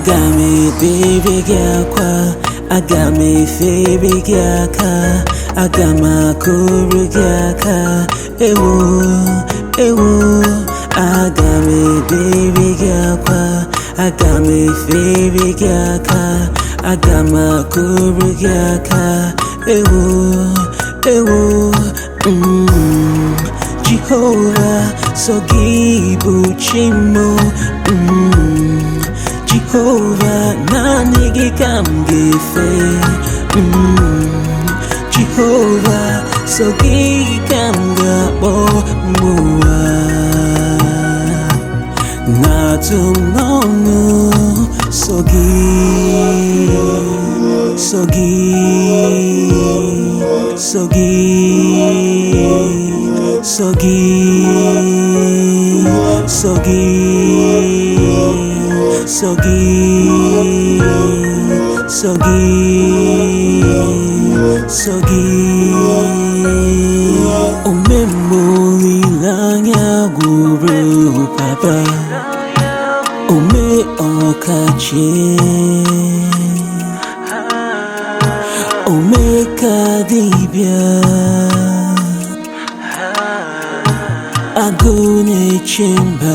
aga m ebere gị akwa aga m efere gị aka aga m akụrụ gị aka ewo ewo aga m ebere gị akwa aga m efere gị aka aga m akụrụ gị aka ewo ewo mm. Jehova sọ gị bụ chi m mm. Jehova naanị gị ka m ga-efe mm. Jehova sọ gị ka m ga-akpọ mmụọ na-atụ m n'ọnụ sọ gị sọ gị sọ gị sọ gị sọ gị sọ gị sọ gị sọ gị omemgbe olileanya gwụrụ papa ome ọkachie ome ka dibịa agụ na-eche mba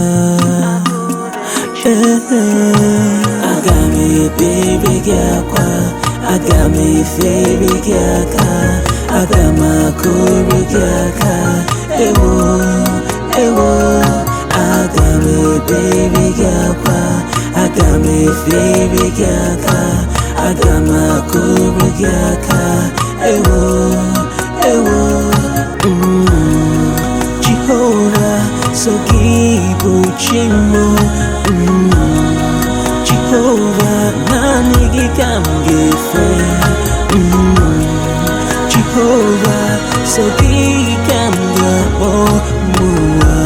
ee aga m ebere gị akwa aga m efere gị aka aga m akụrụ gị aka ewo ewo aga m ebere gị akwa aga m efere gị aka aga m akụrụ gị aka ewo ewo mm. Jehova sọ gị bụ chi m mm. Jehova naanị gị ka m ga-efe mm. Jehova sọ gị ka m ga-akpọ mmụọ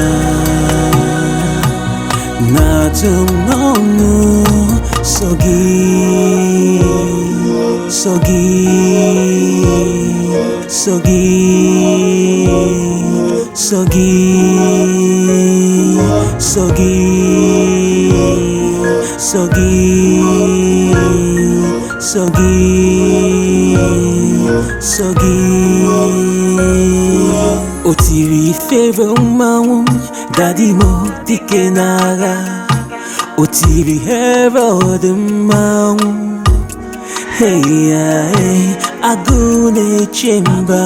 na-atụ m n'ọnụ sọ gị sọ gị sọ gị sọ gị sọ gị sọ gị sọ gị sọ gị o tiri ifere mmanwụ dadimo dike n'agha o tiri herod mmanwụ hey ya hey agụ na-eche mba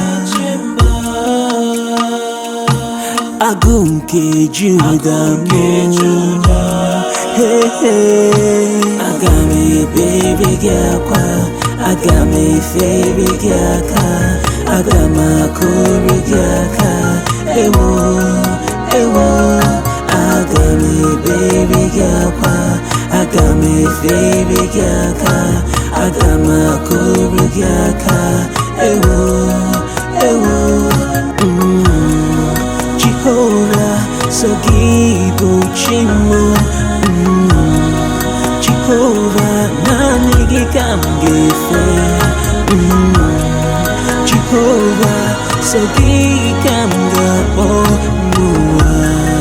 agụ nke juda mụ hey, hey. aga m ebere gị akwa aga m efere gị aka aga m akụrụ gị aka ewo ewo aga m ebere gị akwa aga m efere gị aka aga m akụrụ gị aka ewo ewo mm. Jehova sọ gị bụ chi m mm. Jehova naanị gị ka m ga-efe mm. Jehova sọ gị ka m ga-akpọ mmụọ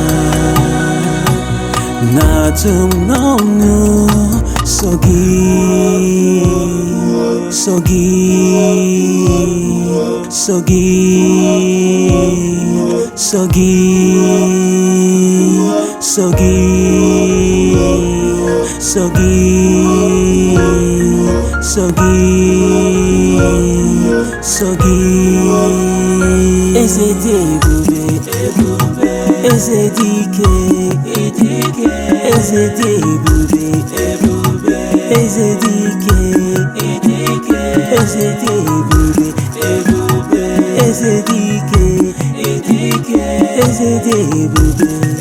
na-atụ m n'ọnụ sọ gị sọ gị sọ gị sọ gị sọ gị sọ gị sọ gị sọ gị eze dị ebube eze dị ike eze dị ebube eze dị ike eze dị ebube eze dị ike eze dị ebube